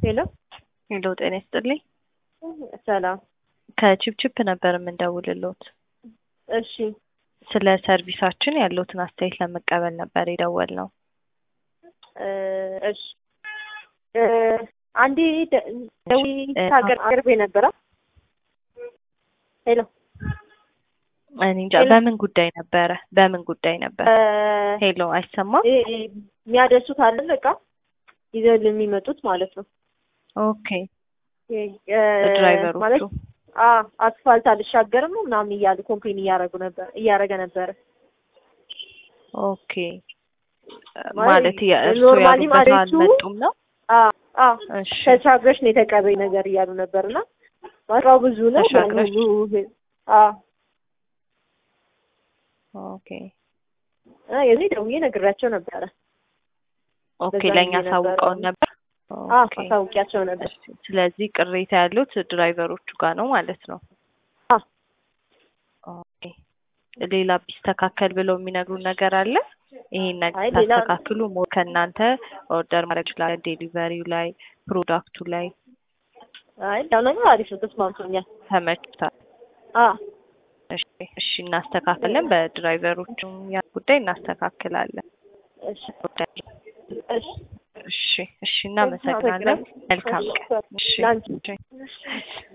ሄሎ ሄሎ ጤና ይስጥልኝ። ሰላም። ከቺፕቺፕ ነበር የምንደውልሎት። እሺ ስለ ሰርቪሳችን ያለውትን አስተያየት ለመቀበል ነበር የደወልነው። እ እሺ እ አንዴ ደ- ደውዬ ሀገር አቅርቤ ነበረ። ሄሎ እኔ እንጃ በምን ጉዳይ ነበረ? በምን ጉዳይ ነበር? እ ሄሎ አይሰማም? እ- እ- የሚያደርሱት አለ እቃ ይዘው የሚመጡት ማለት ነው። ኦኬ እ እ ድራይቨሮቹ ማለት አ አስፋልት አልሻገርም ነው ምናምን እያሉ ኮምፕሌን እያደረጉ ነበር እያደረገ ነበረ። ኦኬ ማለት የእርሱ ኖርማሊ ያሉበት ማለቱ አልመጡም ነው? አ አ እሺ ተሻግረሽ ነው የተቀበኝ ነገር እያሉ ነበርና ዋጋው ብዙ ነው ያን ተሻግረሽ? ሁሉ ህ- አ ኦኬ አ የዚህ ደውዬ ነግሬያቸው ነበረ። ኦኬ በዛ ለእኛ ጊዜ ሳውቀውን ነበር። አ ኦኬ አሳውቂያቸው ነበር። እሺ። ስለዚህ ቅሬታ ያሉት ድራይቨሮቹ ጋር ነው ማለት ነው። አ ኦኬ ሌላ ቢስተካከል ብለው የሚነግሩን ነገር አለ? ይሄን ነገር አይ ሌላ- ታስተካክሉ ሞር ከእናንተ ኦርደር ማድረግ ይችላል። ዴሊቨሪው ላይ ፕሮዳክቱ ላይ አይ ያው ነገር አሪፍ ነው፣ ተስማምቶኛል። ተመችቷል። አ እሺ እሺ እናስተካክለን። በድራይቨሮቹ ያ ጉዳይ እናስተካክላለን። እሺ እሺ እሺ እሺ እናመሰግናለን። መልካም ቀን። እሺ ላንቺ እሺ።